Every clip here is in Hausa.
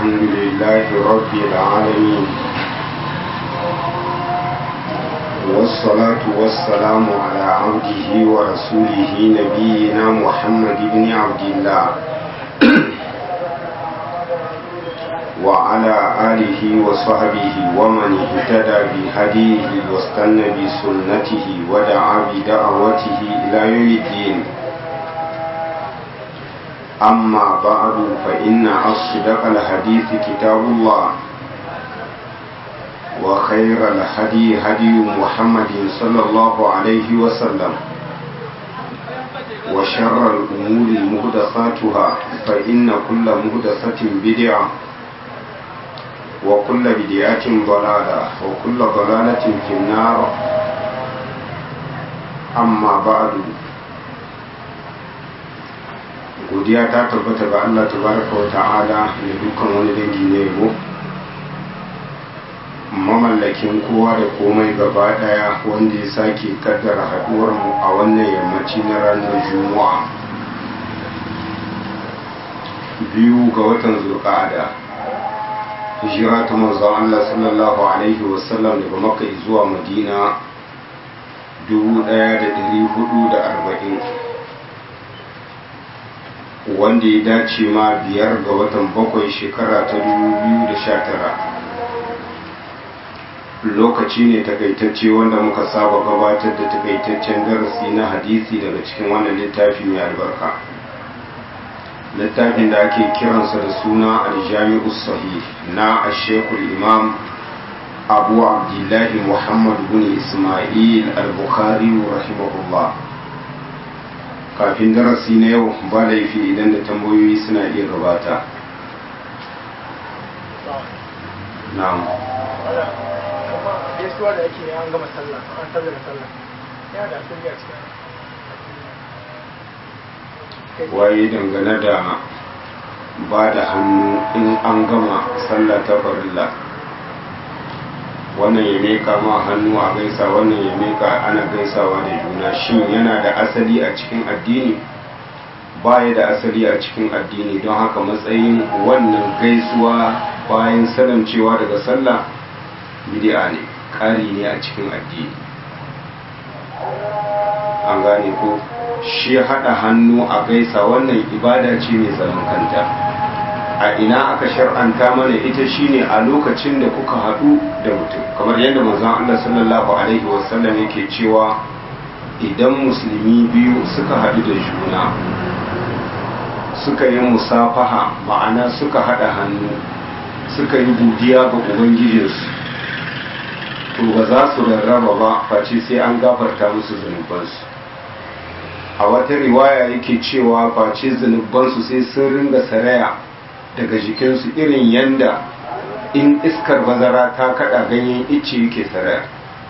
الحمد لله رب العالمين والصلاة والسلام على عبده ورسوله نبينا محمد بن عبد الله وعلى آله وصحبه ومن اهتدى بهديه واستنى بسنته ودعا بدعوته إلى يوم الدين أما بعد فإن أصدق الحديث كتاب الله وخير الهدي هدي محمد صلى الله عليه وسلم وشر الأمور مهدساتها فإن كل مهدسة بدعة وكل بدعة ضلالة وكل ضلالة في النار أما بعد godiya ta tabbata ga Allah tabaraka wa ta'ala da dukkan wani dangi ne yabo mamallakin kowa da komai gaba daya wanda ya sake kaddara haduwar mu a wannan yammaci na ranar juma'a biyu ga watan zulqa'ada hijira ta manzon Allah sallallahu alaihi wasallam daga makka zuwa madina 1440 wanda ya dace ma biyar ga watan bakwai shekara ta 2019 lokaci ne takaitacce wanda muka saba gabatar da takaitaccen darasi na hadisi daga cikin wannan littafi mai albarka littafin da ake kiransa da suna aljami'u sahih na ashekul imam abu abdullahi muhammad bin ismail al-bukhari rahimahullah kafin darasi na yau ba laifi idan da tambayoyi suna iya gabata na'am gaisuwa da ake an gama sallah an sallar sallah ya da asali a cikin waye dangane da ba da hannu in an gama sallah ta farilla wannan ya meka ma hannu a gaisa wannan ya meka ana gaisawa da juna shin yana da asali a cikin addini baya da asali a cikin addini don haka matsayin wannan gaisuwa bayan salamcewa daga sallah bid'a ne ƙari ne a cikin addini an gane ko shi haɗa hannu a gaisa wannan ibada ce mai zaman kanta a ina aka shar'anta mana ita shine a lokacin da kuka haɗu da mutum kamar yadda manzon Allah sallallahu alaihi wasallam yake cewa idan musulmi biyu suka haɗu da juna suka yi musafaha ma'ana suka haɗa hannu suka yi godiya ga ubangijinsu to ba za su rarraba ba face sai an gafarta musu zunubansu a wata riwaya yake cewa face zunubansu sai sun ringa saraya daga jikinsu irin yanda in iskar bazara ta kada ganyen icce yake saraya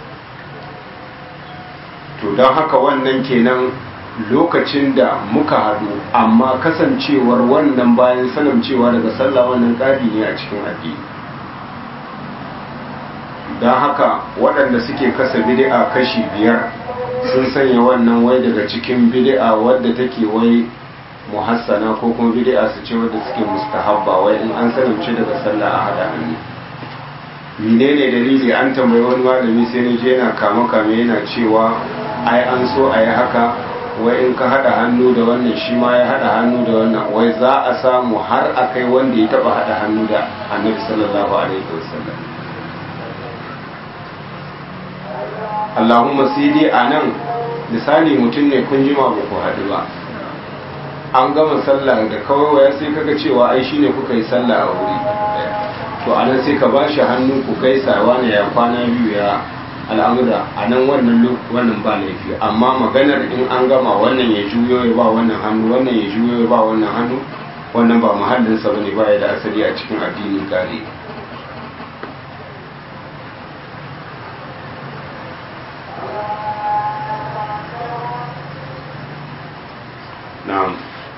to don haka wannan kenan lokacin da muka hadu amma kasancewar wannan bayan salamcewa daga sallah wannan ƙari ne a cikin addini don haka waɗanda suke kasa bid'a kashi biyar sun sanya wannan wai daga cikin bid'a wadda take wai muhassana ko kuma bid'a su ce wadda suke mustahabba wai in an salamce daga sallah a hada hannu menene dalili an tambayi wani malami sai ne je yana kama kame yana cewa ai an so a yi haka wai in ka hada hannu da wannan shi ma ya hada hannu da wannan wai za a samu har a kai wanda ya taba hada hannu da annabi sallallahu alaihi wasallam Allahumma sai dai a nan misali mutum ne kun jima ba ku haɗu ba an gama sallah da kawai waya sai kaga cewa ai shine kuka yi sallah a wuri to a nan sai ka ba shi hannu ku kai sawa ne ya kwana biyu ya al'amura a nan wannan wannan ba laifi amma maganar in an gama wannan ya juyo ya ba wannan hannu wannan ya juyo ya ba wannan hannu wannan ba muhallinsa bane ba ya da asali a cikin addinin gare na'am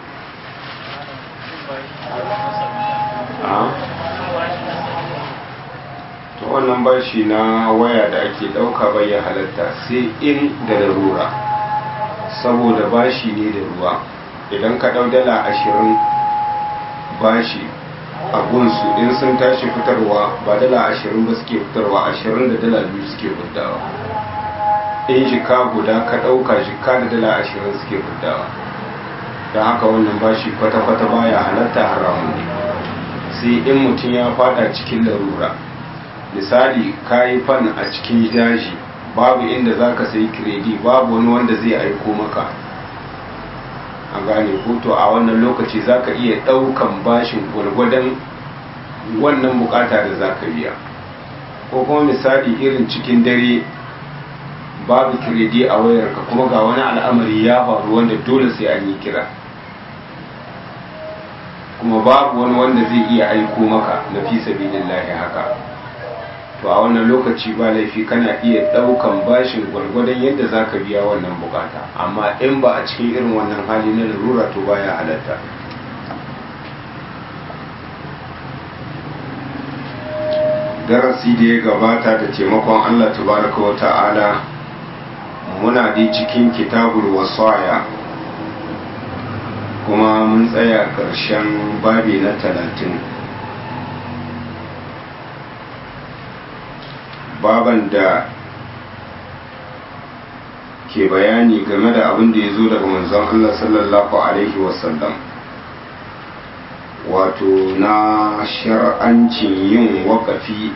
to wannan bashi na waya da ake dauka bai ya halatta sai in da larura saboda bashi ne da ruwa idan ka dau dala ashirin bashi a gunsu in sun tashi fitarwa ba dala ashirin ba suke fitarwa ashirin da dala biyu suke fitawa in jika guda ka ɗauka jika da dala ashirin suke fitawa don haka wannan bashi kwata-kwata baya halatta haramun ne sai in mutum ya fada cikin larura misali ka yi fan a cikin daji babu inda za ka sai kiredi babu wani wanda zai aiko maka a gane to a wannan lokaci za ka iya ɗaukan bashin gwargwadon wannan bukata da za ka biya ko kuma misali irin cikin dare babu kiredi a wayarka kuma ga wani al'amari ya faru wanda dole sai an yi kira kuma babu wani wanda zai iya aiko maka na fi sabilillahi haka to a wannan lokaci ba laifi kana iya daukan bashin gwargwadon yadda za ka biya wannan bukata amma in ba a cikin irin wannan hali na larura to baya halatta darasi da ya gabata da taimakon allah tabaraka wa ta'ala muna dai cikin kitabul wasaya kuma mun tsaya ƙarshen babi na talatin baban da ke bayani game da abin da ya zo daga manzon Allah sallallahu Alaihi wasallam wato na shar'ancin yin wakafi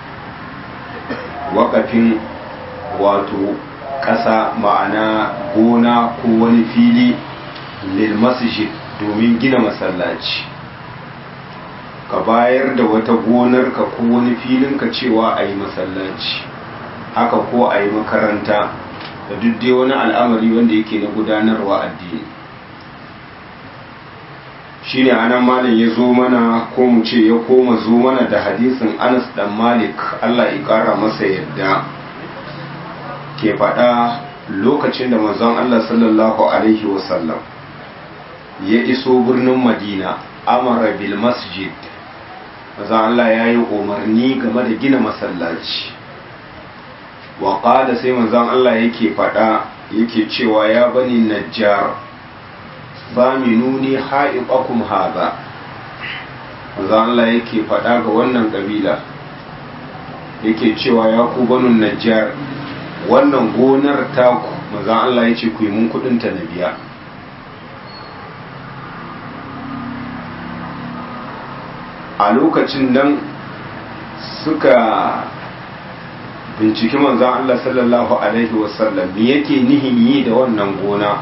wakafin wato ƙasa ma'ana gona ko wani fili lil masjid domin gina masallaci ka bayar da wata gonarka ko wani filinka cewa a yi masallaci haka ko a yi makaranta da duk dai wani al'amari wanda yake na gudanarwa addini shi ne anan malam ya zo mana ko mu ce ya koma zo mana da hadisin anas dan malik allah ya kara masa yadda ke faɗa lokacin da manzon allah sallallahu alaihi wasallam ya iso birnin madina amara bil masjid maza Allah ya yi umarni game da gina masallaci wa ƙada sai manzan Allah yake faɗa yake cewa ya bani najjar nuni ha'iƙakum haza manzan Allah yake faɗa ga wannan ƙabila yake cewa ya ku banin najjar wannan gonar taku manzan Allah ya ce ku yi mun kuɗinta na biya a lokacin nan suka binciki manzan Allah sallallahu Alaihi wasallam me yake nihin yi da wannan gona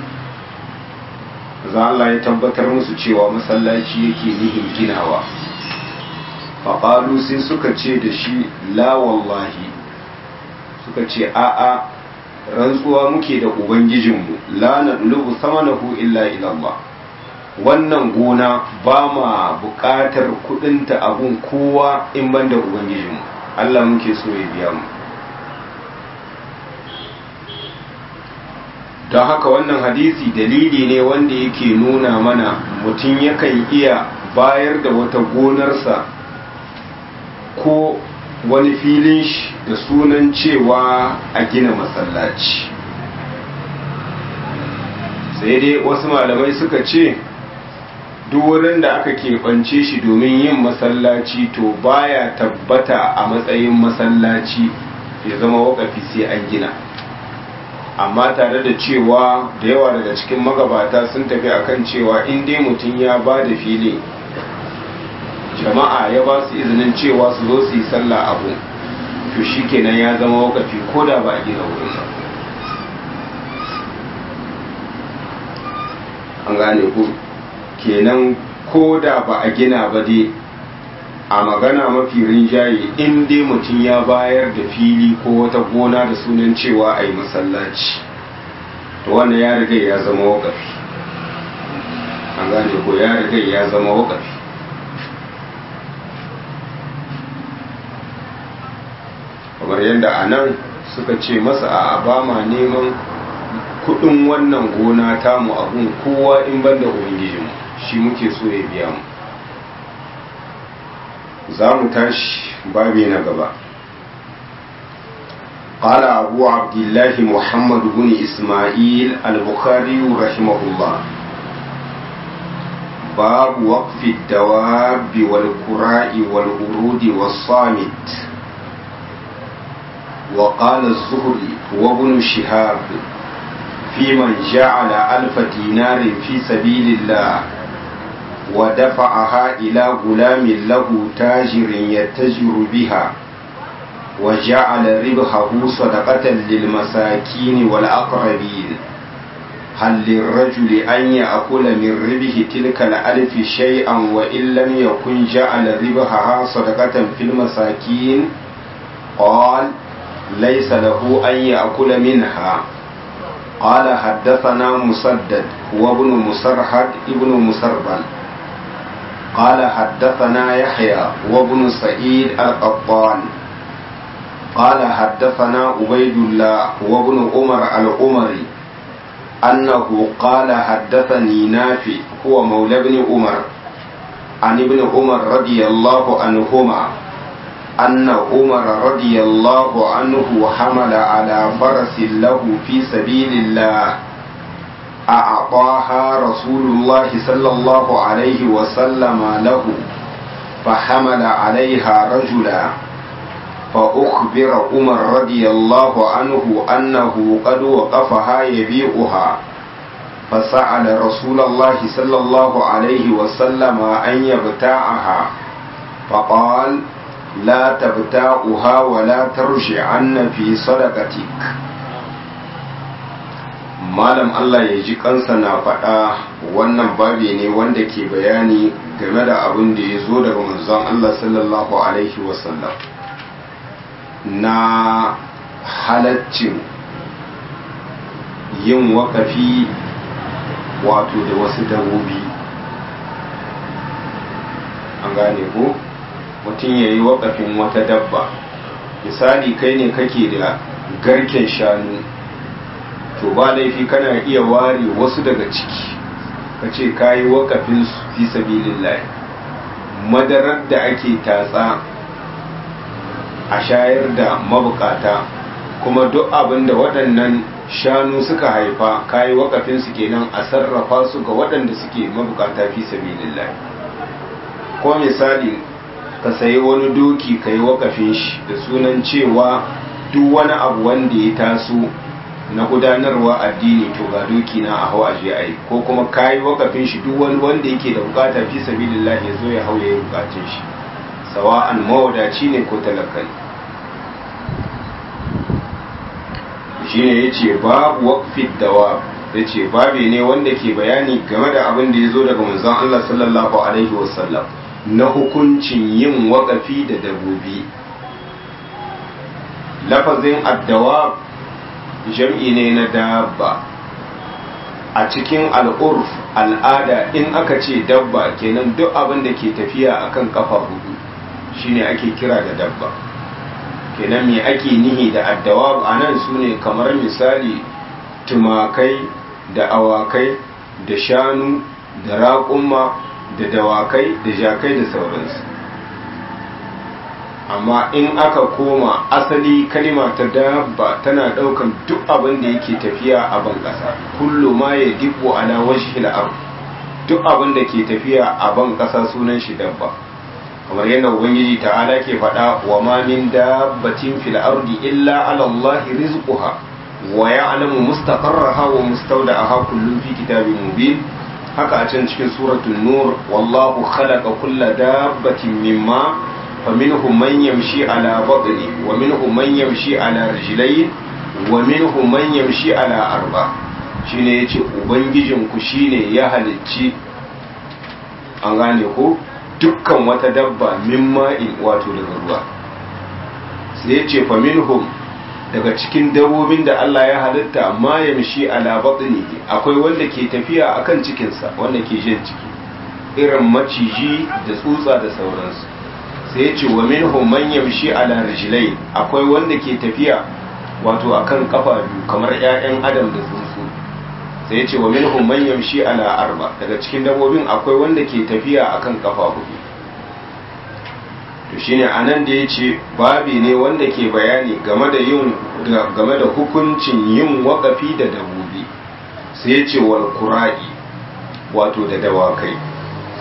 za Allah ya tabbatar musu cewa masallaci yake nihin ginawa faƙalu sai suka ce da shi la wallahi suka ce a'a rantsuwa muke da ubangijinmu la na ɗulubu sama na illa ilallah wannan gona ba ma buƙatar kudinta abun kowa in ban da ubangijinmu Allah muke so ya biya mu don haka wannan hadisi dalili ne wanda yake nuna mana mutum yakan iya bayar da wata gonarsa ko wani filin shi da sunan cewa a gina masallaci sai dai wasu malamai suka ce duk wurin da aka keɓance shi domin yin masallaci to baya tabbata a matsayin masallaci ya zama wakafi sai an gina amma tare da cewa da yawa daga cikin magabata sun tafi akan cewa in dai mutum ya ba da fili jama'a ya ba su izinin cewa su zo su yi sallah abu to shi kenan ya zama wakafi ko da ba a gina wurin ba an gane ku kenan ko da ba a gina ba dai a magana mafi rinjaye in dai mutum ya bayar da fili ko wata gona da sunan cewa a yi masallaci to wannan ya riga ya zama wakafi an gane ko ya riga ya zama wakafi kamar yadda a nan suka ce masa a ba ma neman kudin wannan gona tamu abun kowa in banda ubangijinmu shi muke so ya biya mu za mu tashi babi na gaba قال أبو عبد الله محمد بن إسماعيل البخاري رحمه الله باب وقف الدواب والقراء والورود والصامت وقال الزهري وابن شهاب في من جعل ألف دينار في سبيل الله ودفعها إلى غلام له تاجر يتجر بها وجعل ربحه صدقة للمساكين والأقربين هل للرجل أن يأكل من ربه تلك الألف شيئا وإن لم يكن جعل ربحها صدقة في المساكين قال ليس له أن يأكل منها قال حدثنا مسدد وابن مسرحد ابن مسربل قال حدثنا يحيى وابن سعيد القطان قال حدثنا عبيد الله وابن عمر العمري أنه قال حدثني نافع هو مولى ابن عمر عن ابن عمر رضي الله عنهما أن عمر رضي الله عنه حمل على فرس له في سبيل الله أعطاها رسول الله صلى الله عليه وسلم له فحمل عليها رجلا فأخبر عمر رضي الله عنه أنه قد وقفها يبيعها فسأل رسول الله صلى الله عليه وسلم أن يبتاعها فقال لا تبتاعها ولا ترجعن في صدقتك malam Allah ya ji kansa na faɗa wannan babi ne wanda ke bayani game da abin da ya zo daga manzon Allah sallallahu alaihi wasallam na halaccin yin wakafi wato da wasu dabobi an gane ko mutum ya yi wakafin wata dabba misali kai ne kake da garken shanu to ba laifi kana iya ware wasu daga ciki ka ce ka yi wakafin su fi sabilillahi madarar da ake tatsa a shayar da mabukata kuma duk abin da waɗannan shanu suka haifa kayi wakafin su kenan a sarrafa su ga waɗanda suke mabukata fi sabilillah ko misali ka sayi wani doki ka yi wakafin shi da sunan cewa duk wani abu wanda ya taso na gudanarwa addini to ga doki na a hau a je ai ko kuma kayi wakafin shi duk wani wanda yake da bukata fi sabilillah ya zo ya hau ya yi bukatun shi sawa'an mawadaci ne ko talakai shine ya ce babu waƙfid dawa ya ce babi ne wanda ke bayani game da abin da ya zo daga manzon Allah sallallahu alaihi wasallam na hukuncin yin waƙafi da dabobi lafazin addawa jam'i ne na dabba a cikin al'urf al'ada in aka ce dabba kenan duk abin da ke tafiya akan kafa hudu shine ake kira da dabba kenan me ake nihi da addawa a nan su ne kamar misali tumakai da awakai da shanu da raƙumma da dawakai da jakai da sauransu amma in aka koma asali kalima ta dabba tana ɗaukan duk abin da yake tafiya a ban ƙasa kullu ma ya dibbo ala wajhi al duk abin da ke tafiya a ban ƙasa sunan shi dabba kamar yadda ubangiji ta'ala ke faɗa wa ma min dabbatin fil ardi illa ala Allah rizquha wa ya'lamu mustaqarraha wa mustawda'aha kullun fi kitabin mubin haka a can cikin suratul nur wallahu khalaqa kulla dabbatin mimma faminhum man yamshi ala batni wa minhum man yamshi ala rijlayn wa minhum man yamshi ala arba shine yace ubangijin ku shine ya halicci an gane ko dukkan wata dabba min ma'in wato daga ruwa sai ya ce faminhum daga cikin dabbobin da Allah ya halitta ma yamshi ala batnihi akwai wanda ke tafiya akan cikinsa wanda ke jin ciki irin maciji da tsutsa da sauransu sai ya ce wa minhum man yamshi ala rijlain akwai wanda ke tafiya wato akan kafa biyu kamar ƴaƴan adam da tsuntsu sai ya ce wa minhum man yamshi ala arba daga cikin dabbobin akwai wanda ke tafiya akan kafa hudu to shine anan da yace babi ne wanda ke bayani game da yin game da hukuncin yin wakafi da dabbobi sai ya ce wal qura'i wato da dawakai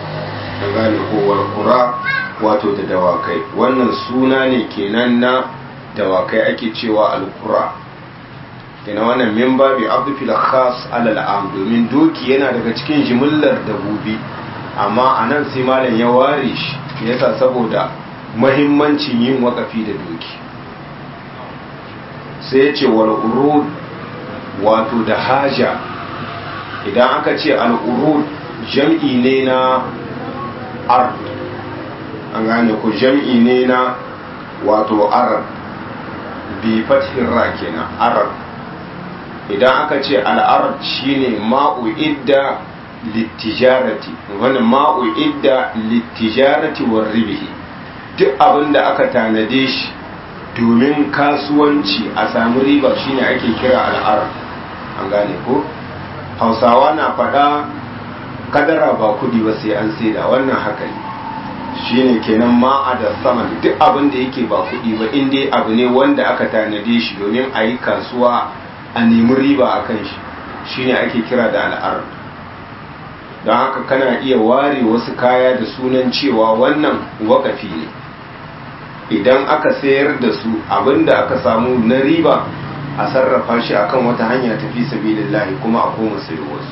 an gane kowar kura wato da dawakai wannan suna ne kenan na dawakai ake cewa alkura kenan wannan min babi abdufil khas alal am domin doki yana daga cikin jimillar dabobi amma a nan sai malam ya ware shi yasa saboda mahimmancin yin wakafi da doki sai ya ce wal urud wato da haja idan aka ce al urud jam'i ne na ard an gane ku jam'i ne na wato arab bi fathin ra kenan arab idan aka ce al'arab shine ma'u idda littijarati wani ma'u idda littijarati war ribihi duk abin da aka tanade shi domin kasuwanci a samu riba shine ake kira al'arab an gane ko hausawa na faɗa kadara ba kudi ba sai an saida wannan haka ne shine kenan ma'a da saman duk abin da yake ba kudi ba in dai abu ne wanda aka tanade shi domin a yi kasuwa a nemi riba a kan shi shine ake kira da al'ar don haka kana iya ware wasu kaya da sunan cewa wannan wakafi ne idan aka sayar da su abinda aka samu na riba a sarrafa shi akan wata hanya tafi sabilillahi kuma a koma sayo wasu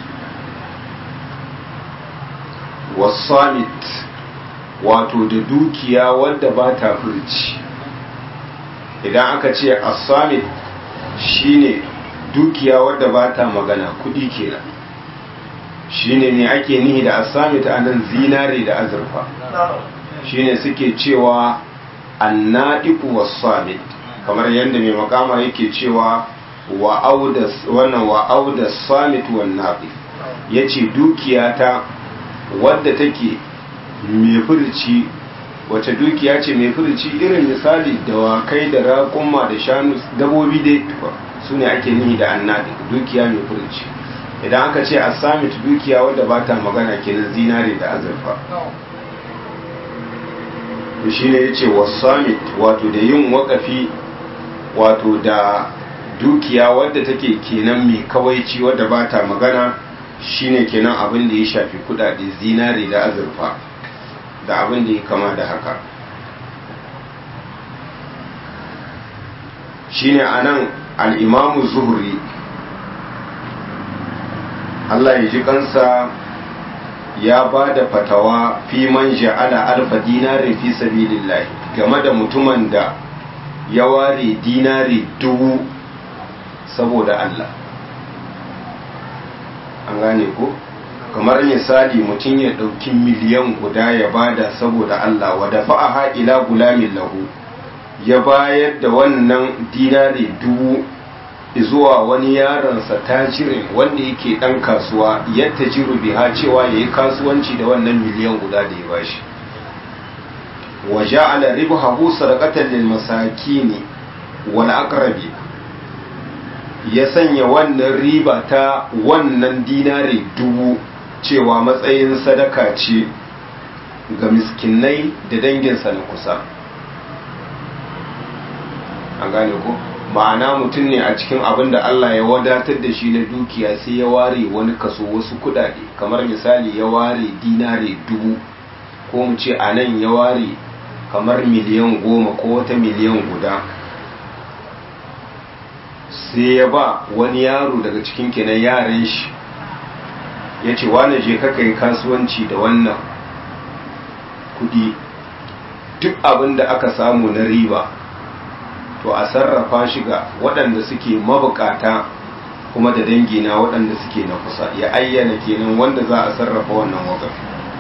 wasamit wato da dukiya wadda ba ta furci idan aka ce asamit shine dukiya wadda ba ta magana kudi kenan shine ne ake nihi da asamit a nan zinare da azurfa shine suke cewa annadiku wasamit kamar yadda mai makama yake cewa wannan wa'auda samit wan naqi yace dukiya ta wadda take mai furci wace dukiya ce mai furci irin misali dawakai da raƙumma da shanu dabobi dai su ne ake nihi da annadi dukiya mai furci idan aka ce a samit dukiya wadda ba ta magana kenan zinare da azurfa shi ne ya ce wasamit wato da yin wakafi wato da dukiya wadda take kenan mai kawaici wadda ba ta magana shine kenan abin da ya shafi kudade zinare da azurfa da abin da ya kama da haka shine anan al'imamu zuhri Allah ya ji kansa ya ba da fatawa fi man ja'ala alfa dinarin fi sabilillahi game da mutumin da ya ware dinari dubu saboda Allah an gane ko kamar misali mutum ya ɗauki miliyan guda ya bada saboda Allah wa da fa'aha ila gulamin lahu ya bayar da wannan dinari dubu zuwa wani yaronsa tajirin wanda yake ɗan kasuwa yadda jiru biha cewa ya yi kasuwanci da wannan miliyan guda da ya bashi wa ja'ala ribhahu sadaqatan lil masakin wal aqrabi ya sanya wannan riba ta wannan dinari dubu cewa matsayin sadaka ce ga miskinai da danginsa na kusa an gane ko ma'ana mutum ne a cikin abin da Allah ya wadatar da shi na dukiya sai ya ware wani kaso wasu kudade kamar misali ya ware dinare dubu ko mu ce a nan ya ware kamar miliyan goma ko wata miliyan guda sai ya ba wani yaro daga cikin kenan yaran shi ya ce wane je ka kai kasuwanci da wannan kudi duk abin da aka samu na riba to a sarrafa shi ga waɗanda suke mabukata kuma da dangina waɗanda suke na kusa ya ayyana kenan wanda za a sarrafa wannan wakafi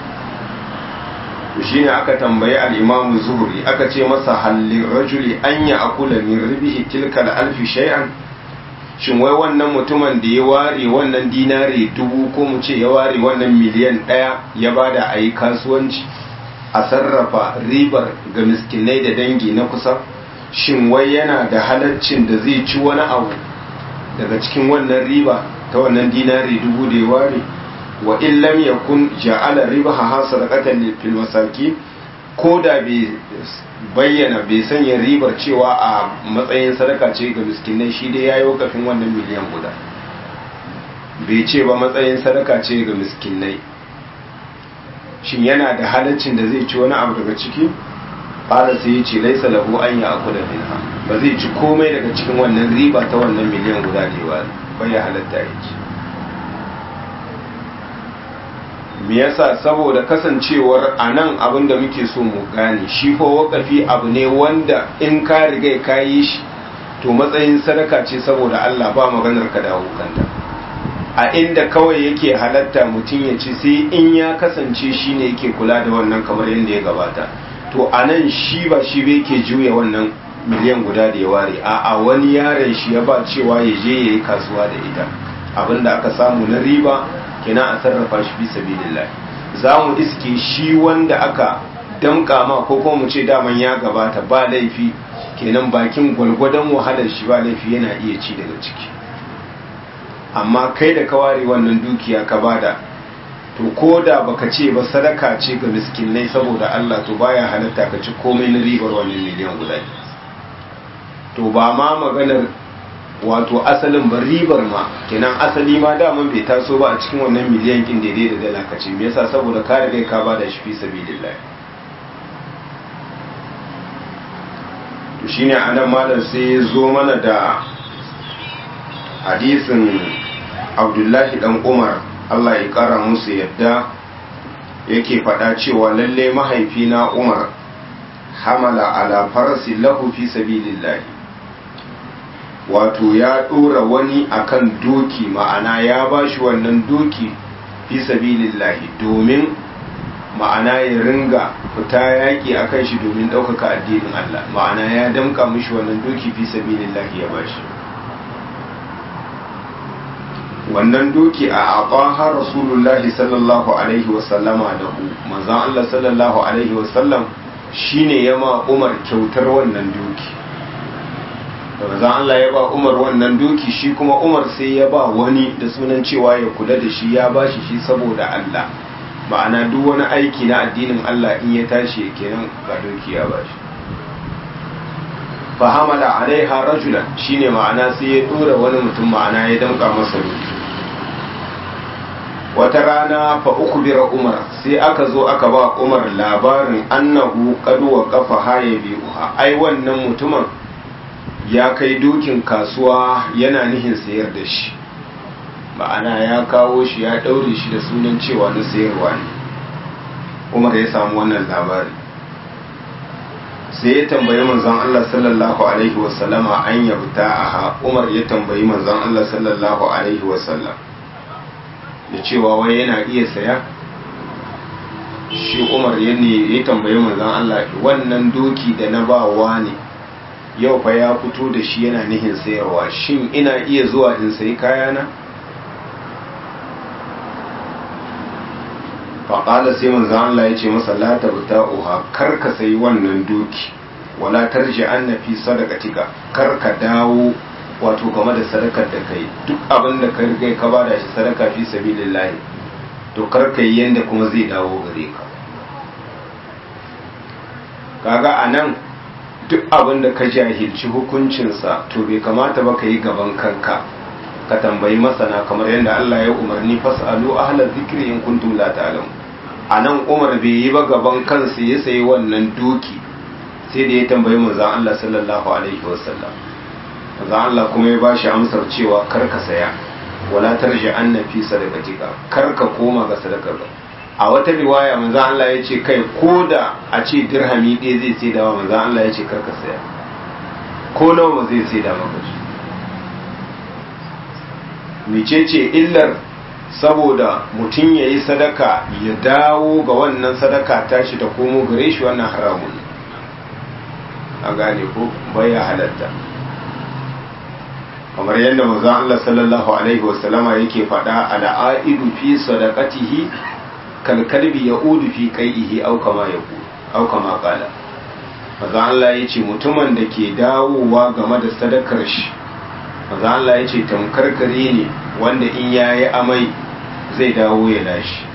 shi ne aka tambayi al'imamu zuhuri aka ce masa hallin rajuli an ya akula min ribihi tilkal alfi shay'an shin wai wannan mutumin da ya ware wannan dinari dubu ko mu ce ya ware wannan miliyan ɗaya ya bada a yi kasuwanci a sarrafa ribar ga miskinai da dangi na kusa shin wai yana da halaccin da zai ci wani abu daga cikin wannan riba ta wannan dinari dubu da ya ware wa in lam yakun ja'ala ribaha sadaqatan fil masakin ko da bai bayyana bai sanya ribar cewa a matsayin sadaka ce ga miskinai shi dai yayi wakafin wannan miliyan guda bai ce ba matsayin sadaka ce ga miskinai shin yana da halaccin da zai ci wani abu daga ciki ƙara sai ya ce laisa lahu an ya aku da minha ba zai ci komai daga cikin wannan riba ta wannan miliyan guda da yawa ba ya halatta ya ci me yasa saboda kasancewar a nan abin da muke so mu gane shi fa wakafi abu ne wanda in ka riga ka yi shi to matsayin sadaka ce saboda Allah ba maganar ka dawo kanta a inda kawai yake halatta mutum ya ci sai in ya kasance shi ne yake kula da wannan kamar yadda ya gabata to a nan shi ba shi bai ke juya wannan miliyan guda da ya ware a a wani yaron shi ya ba cewa ya je ya yi kasuwa da ita abinda aka samu na riba kenan a sarrafa shi fi sabilillah za mu iske shi wanda aka damka ma ko kuma mu ce daman ya gabata ba laifi kenan bakin gwalgwadon wahalar shi ba laifi yana iya ci daga ciki amma kai da ka ware wannan dukiya ka bada to ko da baka ce ba sadaka ce ga miskinai saboda Allah to baya halatta ka ci komai na ribar wannan miliyan guda to ba ma maganar wato asalin ba ribar ma kenan asali ma daman bai taso ba a cikin wannan miliyan kin daidai da dala ka ce me yasa saboda ka riga ka bada shi fi sabilillah to shine anan malam sai ya zo mana da hadisin abdullahi dan umar allah ya kara musu yadda yake faɗa cewa lalle mahaifina umar hamala ala farasi lahu fi sabilillahi wato ya ɗora wani akan doki ma'ana ya bashi wannan doki fi sabilillahi domin ma'ana ya ringa fita yaƙi a kan shi domin ɗaukaka addinin Allah ma'ana ya damƙa mishi wannan doki fi sabilillahi ya bashi wannan doki a abaha rasulullahi sallallahu alaihi wasallama da hu manzan Allah sallallahu alaihi wasallam shine ya ma umar kyautar wannan doki da manzan Allah ya ba umar wannan doki shi kuma umar sai ya ba wani da sunan cewa ya kula da shi ya bashi shi saboda Allah ma'ana duk wani aiki na addinin Allah in ya tashi kenan ga doki ya bashi fahamala alaiha rajulan shine ma'ana sai ya dora wani mutum ma'ana ya damka masa doki wata rana fa uku bira umar sai aka zo aka ba umar labarin annahu qad waqafa haye biha ai wannan mutumin ya kai dokin kasuwa yana nihin sayar da shi ma'ana ya kawo shi ya daure shi da sunan cewa na sayarwa ne umar ya samu wannan labari sai ya tambayi manzon Allah sallallahu alaihi wasallama an yabta aha umar ya tambayi manzon Allah sallallahu alaihi wasallam da cewa wai yana iya saya shi umar ya ne ya tambayi manzon Allah wannan doki da na ba ne yau fa ya fito da shi yana nihin sayarwa shin ina iya zuwa in sayi kayana faƙala sai manzan Allah ya ce masa la tabta uha kar ka sayi wannan doki wala tarji annafi sadaqatika kar ka dawo wato game da sadakar da kai duk abin da ka riga ka bada shi sadaka fi sabilillah to kar ka yi yanda kuma zai dawo gare ka kaga anan duk abin da ka jahilci hukuncinsa to bai kamata ba ka yi gaban kanka ka tambayi masana kamar yadda Allah ya umarni fasalu ahlal zikri in kuntum la ta'lamu anan Umar bai yi ba gaban kansa ya sayi wannan doki sai da ya tambayi manzon Allah sallallahu alaihi wasallam manzon Allah kuma ya bashi amsar cewa kar ka saya wala tarji anna fi sadaqatika kar ka koma ga sadakar a wata riwaya manzon Allah ya ce kai koda a ce dirhami ɗaya zai sai da manzon Allah ya ce kar ka saya ko nawa ba zai sai da maka shi mecece illar saboda mutum ya yi sadaka ya dawo ga wannan sadaka tashi ta komo gare shi wannan haramun a gane ko baya halatta kamar yadda manzon Allah sallallahu alaihi wasallama yake faɗa al'aidu fi sadaqatihi kal kalbi yaudu fi qaihi aw kama yaqul aw kama qala manzon Allah yace mutumin da ke dawowa game da sadakar shi maza Allah ya ce tamkar kare ne wanda in ya yi amai zai dawo ya lashi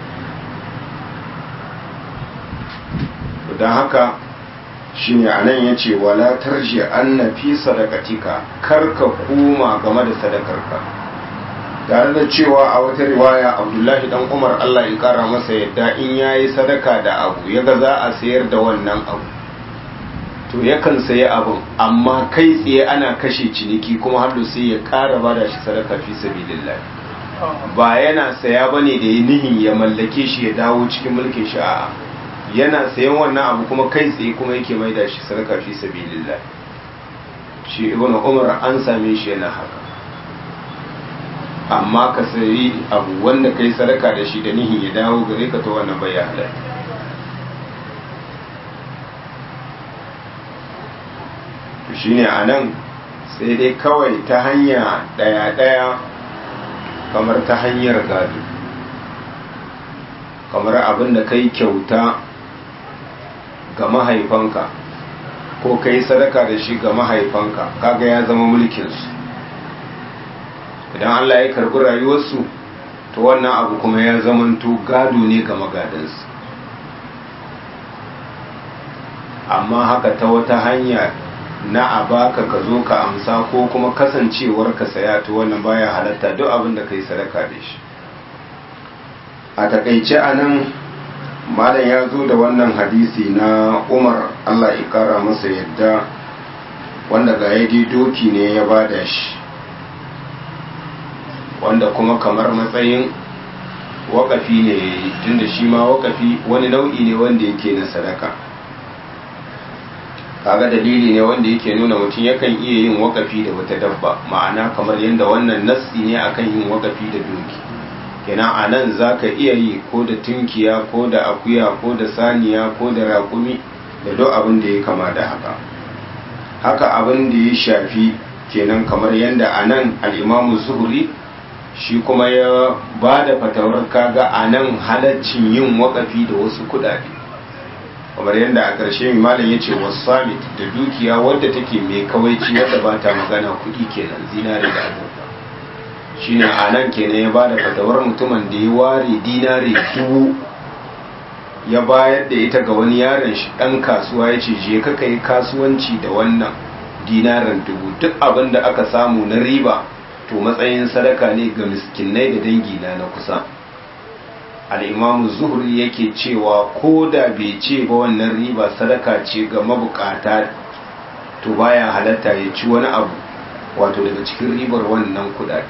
don haka shi ne a nan ya ce wala tarji an na fi sadakatika karka koma game da sadakarka tare da cewa a wata riwaya abdullahi dan umar allah ya kara masa yadda in ya yi sadaka da abu ya ga za a sayar da wannan abu to yakan sayi abin amma kai tsaye ana kashe ciniki kuma har sai ya kara bada shi sadaka fi sabilillah ba yana saya bane da ya nihin ya mallake shi ya dawo cikin mulkin shi a'a yana sayan wannan abu kuma kai tsaye kuma yake maida shi sadaka fi sabilillah shi ibnu umar an same shi yana haka amma ka sayi abu wanda kai sadaka da shi da nihin ya dawo gare ka ta wannan bai halatta to shine a nan sai dai kawai ta hanya ɗaya-ɗaya kamar ta hanyar gado kamar abin da kai kyauta ga mahaifanka ko kai sadaka da shi ga mahaifanka kaga ya zama mulkinsu idan Allah ya karbi rayuwarsu to wannan abu kuma ya zamanto gado ne ga magadansu amma haka ta wata hanya na a baka ka zo ka amsa ko kuma kasancewar ka saya to wannan baya halatta duk abin da kai sadaka da shi a takaice a nan malam ya zo da wannan hadisi na umar allah ya kara masa yadda wanda ga yadi doki ne ya bada shi wanda kuma kamar matsayin wakafi ne tunda shi ma wakafi wani nau'i ne wanda yake na sadaka kaga dalili ne wanda yake nuna mutum yakan iya yin wakafi da wata dabba ma'ana kamar yadda wannan nassi ne akan yin wakafi da doki kenan a nan za ka iya yi ko da tunkiya ko da akuya ko da saniya ko da raƙumi da duk abin da ya kama da haka haka abin da ya shafi kenan kamar yadda a nan al'imamu zuhuri shi kuma ya ba da fatawar kaga a nan halaccin yin wakafi da wasu kudade kamar yadda a ƙarshe malam ya ce wasamit da dukiya wadda take mai kawaici wadda ba ta magana kuɗi kenan zinare da azurfa shi ne a nan kenan ya ba da fatawar mutumin da ya ware dinare dubu ya bayar da ita ga wani yaron shi ɗan kasuwa ya ce je ka yi kasuwanci da wannan dinaren dubu duk abin da aka samu na riba to matsayin sadaka ne ga miskinai da dangi na na kusa al'imamu zuhri yake cewa ko da bai ce ba wannan riba sadaka ce ga mabukata to baya halatta ya ci wani abu wato daga cikin ribar wannan kudade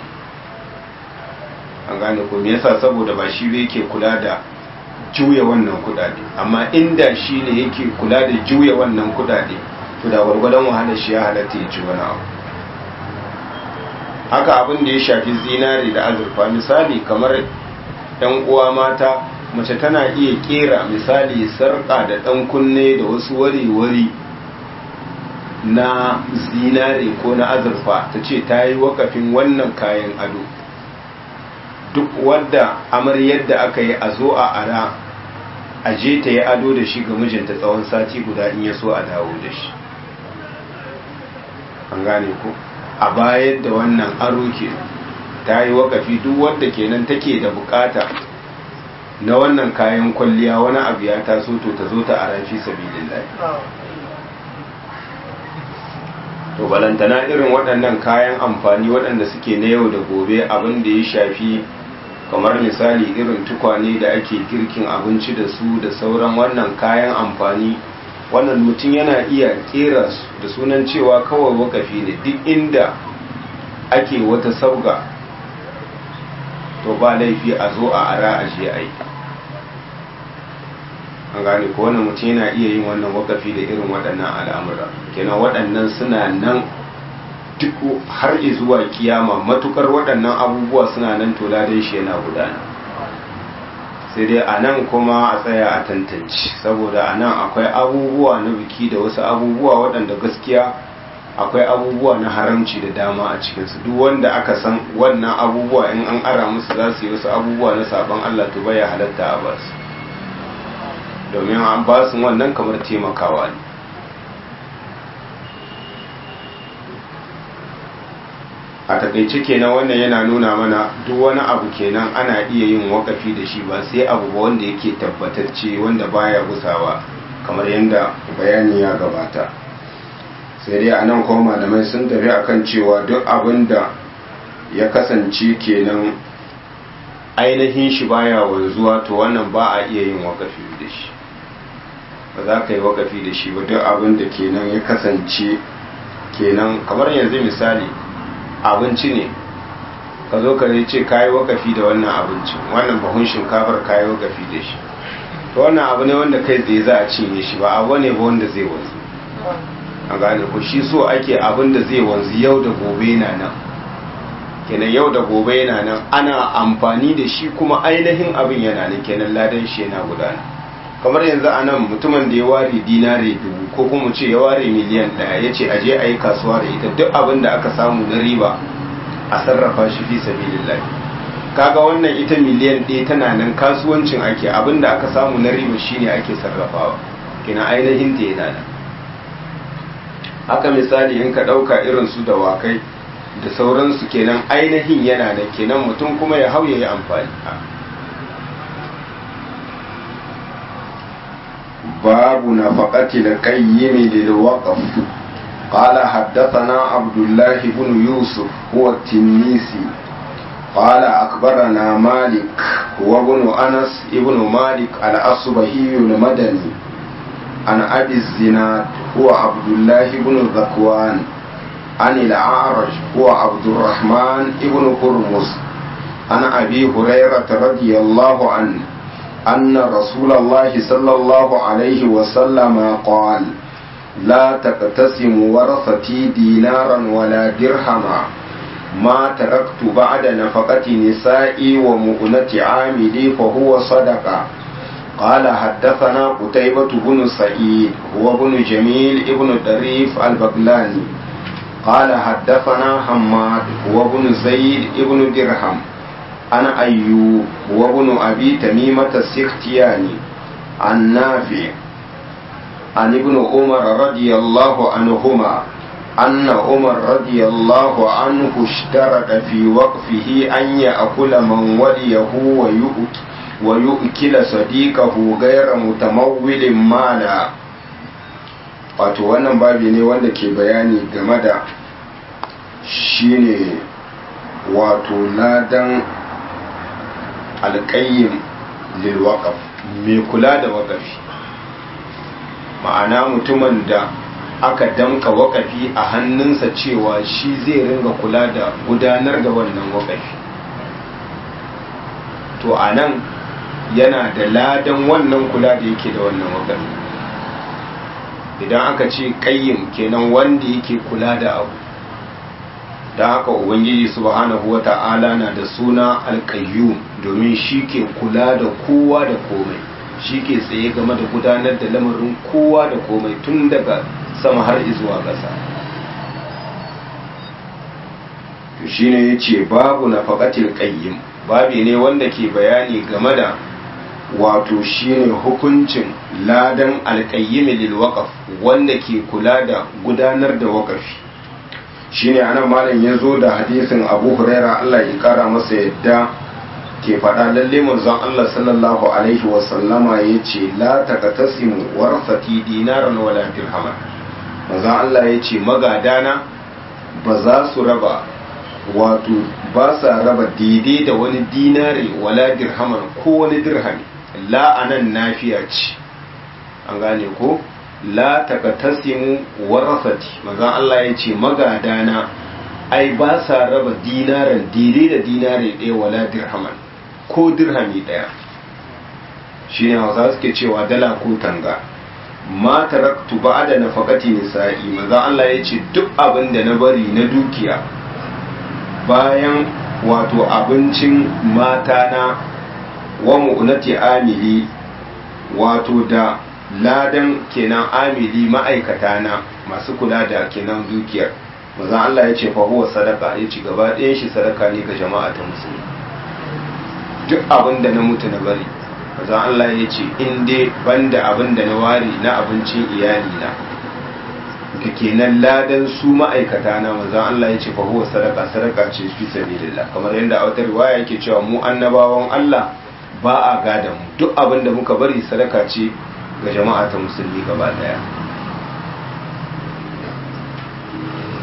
an gane ko me yasa saboda ba shi bai yake kula da juya wannan kudade amma inda shi ne yake kula da juya wannan kudade to da gwargwadon wahalar shi ya halatta ya ci wani abu haka abin da ya shafi zinari da azurfa misali kamar yan uwa mata mace tana iya kera misali sarƙa da ɗan kunne da wasu wari-wari na zinare ko na azurfa ta ce ta yi wakafin wannan kayan ado duk wadda amaryar da aka yi a zo a ara a je ta yi ado da shi ga mijinta tsawon sati guda in ya so a dawo da shi an gane ku a bayar da wannan aro ke ta yi wakafi duk wadda kenan take da bukata na wannan kayan kwalliya wani abu ya taso to ta zo ta a rafi sabilillahi to balantana irin waɗannan kayan amfani waɗanda suke na yau da gobe abin da ya shafi kamar misali irin tukwane da ake girkin abinci da su da sauran wannan kayan amfani wannan mutum yana iya kera su da sunan cewa kawai wakafi ne duk inda ake wata sauga to ba laifi a zo a ara a je a yi an gane ko wannan mutum yana iya yin wannan wakafi da irin waɗannan al'amura kenan waɗannan suna nan duk har zuwa kiyama matukar waɗannan abubuwa suna nan to ladan shi yana gudana sai dai a nan kuma a tsaya a tantance saboda a nan akwai abubuwa na biki da wasu abubuwa waɗanda gaskiya akwai abubuwa na haramci da dama a cikinsu duk wanda aka san wannan abubuwa in an ara musu za su yi wasu abubuwa na sabon Allah to baya halatta a basu domin an ba su wannan kamar taimakawa ne a takaice kenan wannan yana nuna mana duk wani abu kenan ana iya yin wakafi da shi ba sai abu ba wanda yake tabbatacce wanda baya gusawa kamar yadda bayani ya gabata sai dai a nan kuma malamai sun tafi akan cewa duk abin da ya kasance kenan ainihin shi baya wanzuwa to wannan ba a iya yin wakafi da shi ba za ka yi wakafi da shi ba duk abin da kenan ya kasance kenan kamar yanzu misali abinci ne ka zo ka ce ka yi wakafi da wannan abincin wannan bahun shinkafar ka yi wakafi da shi to wannan abu ne wanda kai tsaye za a cinye shi ba abu ne ba wanda zai wanzu a gane ku shi so ake abin da zai wanzu yau da gobe na nan kenan yau da gobe yana nan ana amfani da shi kuma ainihin abin yana nan kenan ladan shi yana gudana kamar yanzu a nan mutumin da ya ware dinare dubu ko kuma ce ya ware miliyan ɗaya ya ce aje a yi kasuwa da ita duk abin da aka samu na riba a sarrafa shi fi sabilillah kaga wannan ita miliyan ɗaya tana nan kasuwancin ake abin da aka samu na riba shine ake sarrafawa kenan ainihin ta yana nan haka misali in ka ɗauka irin su dawakai da sauransu kenan ainihin yana da kenan mutum kuma ya hau ya yi amfani babu na faƙati da ƙayyimi lil waqf قال حدثنا عبد الله بن يوسف هو التنيسي قال أخبرنا مالك هو ابن أنس ابن مالك الأصبهي المدني عن أبي الزناد هو عبد الله بن ذكوان عن الأعرج هو عبد الرحمن ابن هرمز عن أبي هريرة رضي الله عنه أن رسول الله صلى الله عليه وسلم قال لا تقتسم ورثتي دينارا ولا درهما ما تركت بعد نفقة نسائي ومؤنة عاملي فهو صدقة قال حدثنا قتيبة بن سعيد هو بن جميل ابن دريف البغلاني قال حدثنا حماد هو بن زيد ابن درهم عن أيوب هو بن أبي تميمة السختياني عن نافع عن ابن عمر رضي الله عنهما أن عمر رضي الله عنه اشترط في وقفه أن يأكل من وليه ويؤكل ويؤكل صديقه غير متمول مالا wato wannan babi ne wanda ke bayani game da shine wato ladan alƙayyim lilwaƙaf mai kula da waƙafi ma'ana mutumin da aka damka waƙafi a hannunsa cewa shi zai ringa kula da gudanar da wannan waƙafi to a nan yana da ladan wannan kula da yake da wannan waƙafi idan aka ce ƙayyim kenan wanda yake kula da abu da haka ubangiji subhanahu wata'ala na da suna alƙayyum domin shi ke kula da kowa da komai shi ke tsaye game da gudanar da lamarin kowa da komai tun daga sama har zuwa ƙasa to shine ya ce babu na faƙatil ƙayyim babi ne wanda ke bayani game da wato shine hukuncin ladan alƙayyimi lil waƙaf wanda ke kula da gudanar da waƙafi shine anan malam ya zo da hadisin abu huraira allah ya kara masa yadda ke faɗa lalle manzon allah sallallahu alaihi wasallama ya ce la taqtasimu warasati dinaran wala dirhaman manzon allah ya ce magadana ba za su raba wato ba sa raba daidai da wani dinari wala dirhaman ko wani dirhami la anan nafiya ce an gane ko la taqtasimu warasati manzon Allah ya ce magadana ai ba sa raba dinaran daidai da dinari ɗaya wala dirhaman ko dirhami ɗaya shine hausa suke cewa dala ko tanga ma taraktu ba'da nafaqati nisa'i manzon Allah ya ce duk abin da na bari na dukiya bayan wato abincin mata na wa mu'nati amili wato da ladan kenan amili ma'aikata na masu kula da kenan dukiyar maza Allah ya ce fa huwa sadaka ya ci gaba ɗayan shi sadaka ne ga jama'a ta musulmi duk abin da na mutu na bari maza Allah ya ce in dai banda abin da na ware na abincin iyali na da kenan ladan su ma'aikata na maza Allah ya ce fa huwa sadaka sadaka ce fi sabilillah kamar yadda a wata riwaya yake cewa mu annabawan Allah ba a gadan mu duk abin da muka bari sadaka ce ga jama'a ta musulmi gaba daya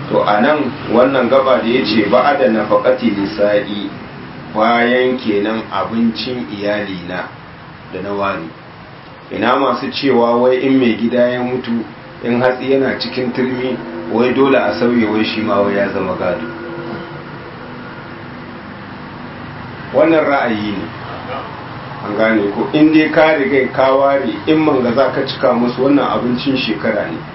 to a nan wannan gaba da ya ce ba da nafakati nisa'i bayan kenan abincin iyalina da na wani ina masu cewa wai in mai gida ya mutu in hatsi yana cikin turmi wai dole a sauye wai shi ma wai ya zama gado wannan ra'ayi ne an gane ko in dai ka riga ka ware in manga za ka cika musu wannan abincin shekara ne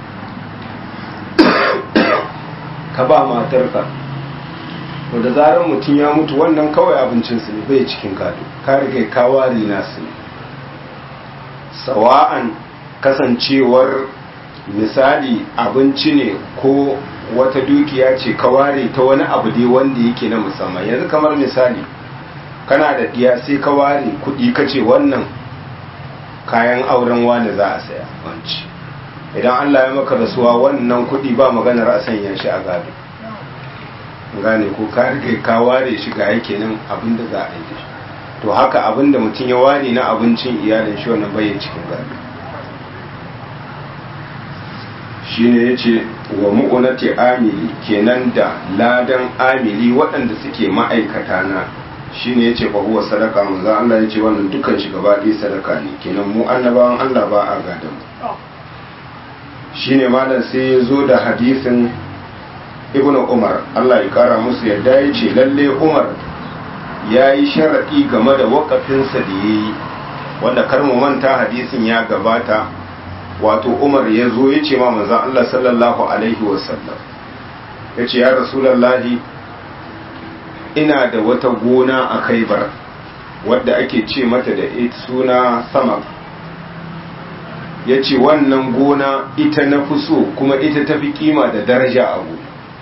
ka ba matarka to da zarar mutum ya mutu wannan kawai abincinsu ne bai cikin gado ka riga ka ware nasu ne sawa'an kasancewar misali abinci ne ko wata dukiya ce ka ware ta wani abu dai wanda yake na musamman yanzu kamar misali kana da diya sai ka ware kudi ka ce wannan kayan auren wani za a saya wanci idan Allah ya maka rasuwa wannan kudi ba maganar a sanya shi a gado gane ko ka rike ka ware shi ga yake nan abin da za a yi to haka abin da mutum ya ware na abincin iyalin shi wannan bai cikin gado shine yace wa mu'unati amili kenan da ladan amili waɗanda suke ma'aikata na shine yace fa huwa sadaka manzo Allah yace wannan dukkan shi gaba ɗaya sadaka ne kenan mu annabawan Allah ba a gadan shine malam sai ya zo da hadisin ibnu umar Allah ya kara musu yadda yace lalle umar ya yi sharaɗi game da waƙafinsa da ya yi wanda kar mu manta hadisin ya gabata wato umar ya zo ya ce ma manzan Allah sallallahu alaihi wasallam ya ce ya rasulallahi ina da wata gona a kaibar wadda ake ce mata da suna sama ya ce wannan gona ita na fi so kuma ita tafi kima da daraja abu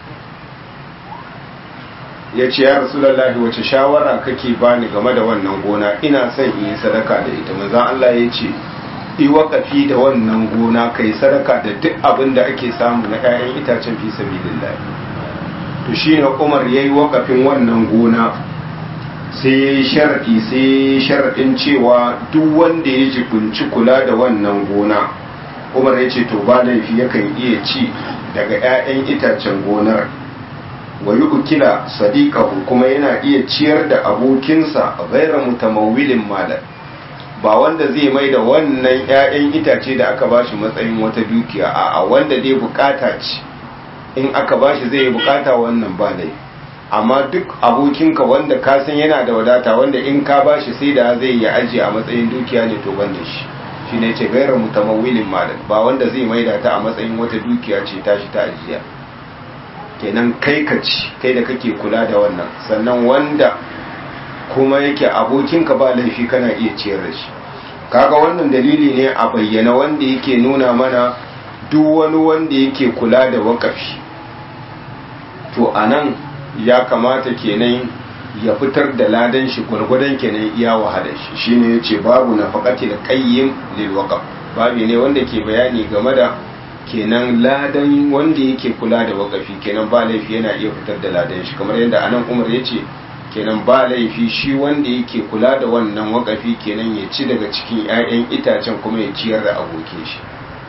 ya ce ya rasulallahi wace shawara kake bani game da wannan gona ina son in yi sadaka da ita manzan Allah ya ce yi waƙafi da wannan gona kai sadaka da duk abin da ake samu na 'ya'yan itacen fi sabilillah to shine Umar yayi waƙafin wannan gona sai yayi sharadi sai sharadin cewa duk wanda ya jibinci kula da wannan gona Umar ya ce to ba laifi yakan iya ci daga 'ya'yan itacen gonar wa ukila sadiqahu kuma yana iya ciyar da abokinsa ghayra mutamawwilin malan ba wanda zai mai da wannan 'ya'yan itace da aka bashi matsayin wata dukiya a wanda dai bukata ce in aka bashi zai bukata wannan ba dai amma duk abokinka wanda ka san yana da wadata wanda in ka bashi sai da zai yi aji a matsayin dukiya ne to ban da shi shi ne ce gairar mutamawilin malam ba wanda zai mai da ta a matsayin wata dukiya ce tashi ta ajiya kenan kai ka ci kai da kake kula da wannan sannan wanda kuma yake abokinka ba laifi kana iya ciyar da shi kaga wannan dalili ne a bayyana wanda yake nuna mana duk wani wanda yake kula da wakafi to anan ya kamata kenan ya fitar da ladan shi gwargwadon kenan iya wahala shi shine yace babu nafaqati da qayyim lil waqf babu ne wanda ke bayani game da kenan ladan wanda yake kula da wakafi kenan ba laifi yana iya fitar da ladan shi kamar yadda anan Umar yace kenan ba laifi shi wanda yake kula da wannan wakafi kenan ya ci daga cikin 'ya'yan itacen kuma ya ciyar da abokin shi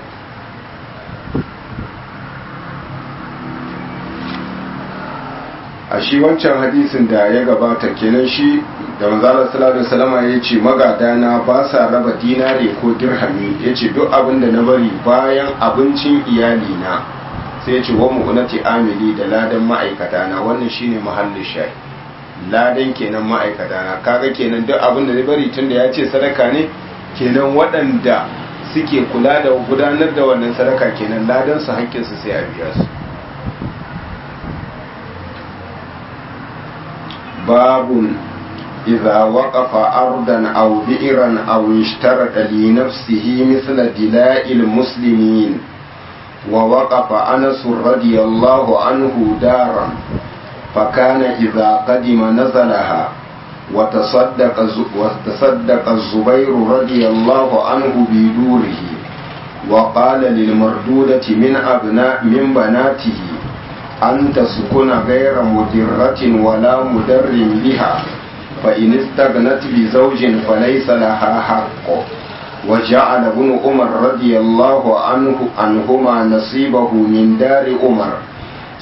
a shi wancan hadisin da ya gabata kenan shi da manzala sallallahu alaihi wasallam ya ce magadana ba sa raba dinare ko dirhami ya ce duk abin da na bari bayan abincin iyali na sai ya ce wa mu'unati amili da ladan ma'aikata na wannan shine mahallin shayi ladan kenan ma'aikata na kaga kenan duk abin da zai bari tunda ya ce sadaka ne kenan waɗanda suke kula da gudanar da wannan sadaka kenan ladan su haƙƙinsu sai a biya su babun إذا وقف أرضا أو بئرا أو اشترط لنفسه مثل دلاء المسلمين ووقف أنس رضي الله عنه دارا فكان إذا قدم نزلها وتصدق وتصدق الزبير رضي الله عنه بدوره وقال للمردودة من أبناء من بناته أن تسكن غير مدرة ولا مدر بها فإن استغنت بزوج فليس لها حق وجعل ابن عمر رضي الله عنه عنهما نصيبه من دار عمر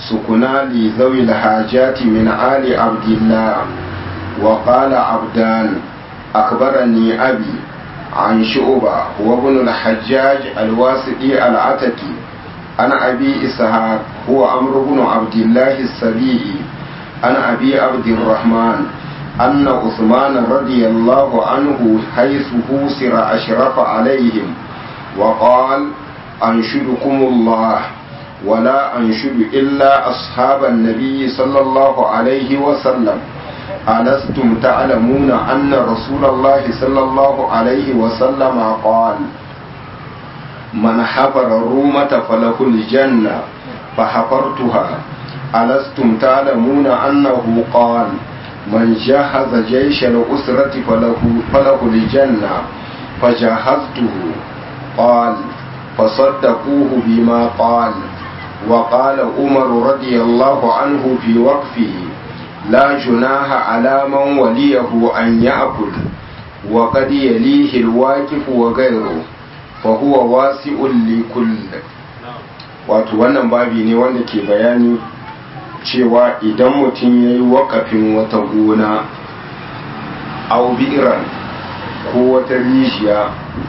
سكنا لذوي الحاجات من آل عبد الله وقال عبدان أخبرني أبي عن شعبة هو ابن الحجاج الواسطي العتكي عن أبي إسحاق هو عمرو بن عبد الله السبيعي عن أبي عبد الرحمن أن عثمان رضي الله عنه حيث هوسر أشرف عليهم وقال أنشدكم الله ولا أنشد إلا أصحاب النبي صلى الله عليه وسلم ألستم تعلمون أن رسول الله صلى الله عليه وسلم قال من حفر الرومة فله الجنة فحفرتها ألستم تعلمون أنه قال من جهز جيش الأسرة فله, فله الجنة فجهزته قال فصدقوه بما قال وقال عمر رضي الله عنه في وقفه لا جناح على من وليه أن يأكل وقد يليه الواقف وغيره فهو واسع لكل wato wannan babi ne wanda ke bayani cewa idan mutum ya yi wakafin wata gona au bi'iran ko wata rijiya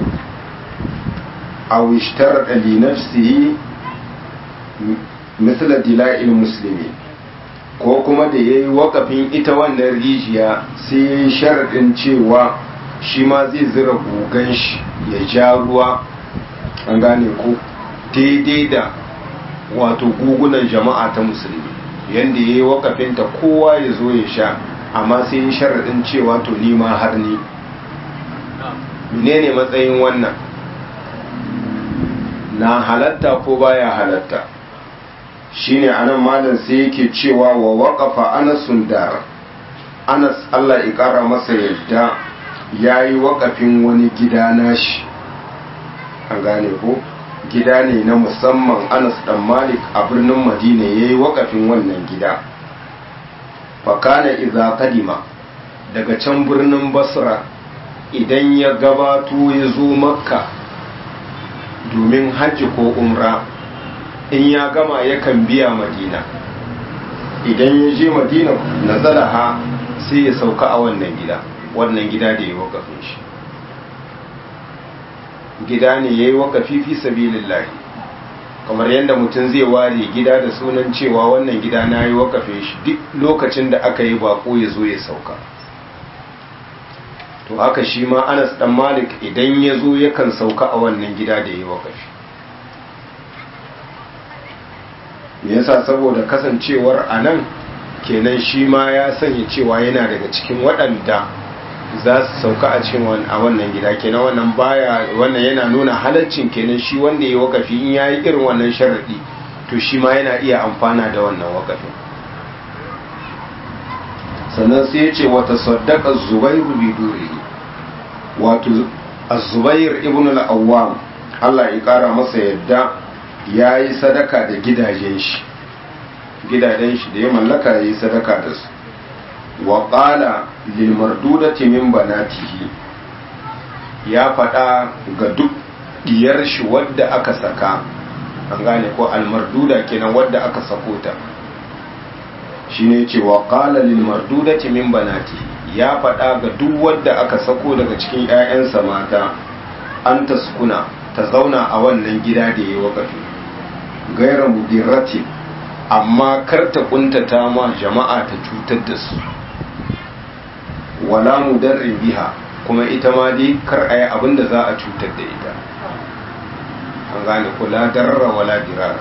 au ishtar li nafsihi misla dila'il musulmi ko kuma da ya yi wakafin ita wannan rijiya sai ya yi sharaɗin cewa shi ma zai zira gugan shi ya ja ruwa an gane ko daidai da wato gugunan jama'a ta musulmi yadda ya yi wakafinta kowa ya zo ya sha amma sai ya sharaɗin cewa to nima har ni menene matsayin wannan na halatta ko baya halatta shine anan malam sai yake cewa wa waqafa anasun dar anas Allah ya kara masa yadda yayi wakafin wani gida nashi an gane ko gida ne na musamman anas dan malik a birnin madina yayi wakafin wannan gida fakana idza kadima daga can birnin basra idan ya gabato ya zo makka domin hajji ko umra in ya gama yakan biya madina idan ya je madina na zalaha sai ya sauka a wannan gida wannan gida da ya wakafin shi gida ne ya yi wakafi fi sabilillahi kamar yadda mutum zai ware gida da sunan cewa wannan gida na yi wakafin shi duk lokacin da aka yi bako ya zo ya sauka to haka shi ma anas dan malik idan ya zo yakan sauka a wannan gida da ya yi wakafi me yasa saboda kasancewar a nan kenan shi ma ya sanya cewa yana daga cikin waɗanda za su sauka a cikin a wannan gida kenan wannan baya wannan yana nuna halaccin kenan shi wanda ya wakafi in yayi irin wannan sharadi to shi ma yana iya amfana da wannan wakafin sannan sai ya ce wata saddaka zubairu bi durihi wato az-zubair ibn al-awwam Allah ya kara masa yadda ya yi sadaka da gidajen shi gidajen shi da ya mallaka ya yi sadaka da su wa ƙala lilmardudati min banatihi ya faɗa ga duk diyar shi wadda aka saka an gane ko almarduda kenan wadda aka sako ta shi ne ce wa ƙala lilmardudati min banatihi ya faɗa ga duk wadda aka sako daga cikin 'ya'yansa mata an taskuna ta zauna a wannan gida da ya wakafi gaira mudirrati amma kar ta kuntata ma jama'a ta cutar da su wala mudarrin biha kuma ita ma dai kar a yi abin da za a cutar da ita an gane kula darra wala dirara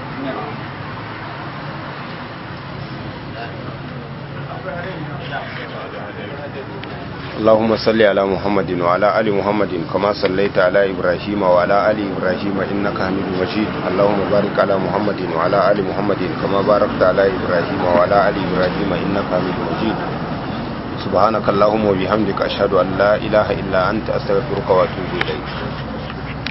اللهم صل على محمد وعلى ال محمد كما صليت على ابراهيم وعلى ال ابراهيم انك حميد مجيد اللهم بارك على محمد وعلى ال محمد كما باركت على ابراهيم وعلى ال ابراهيم انك حميد مجيد سبحانك اللهم وبحمدك اشهد ان لا اله الا انت استغفرك واتوب اليك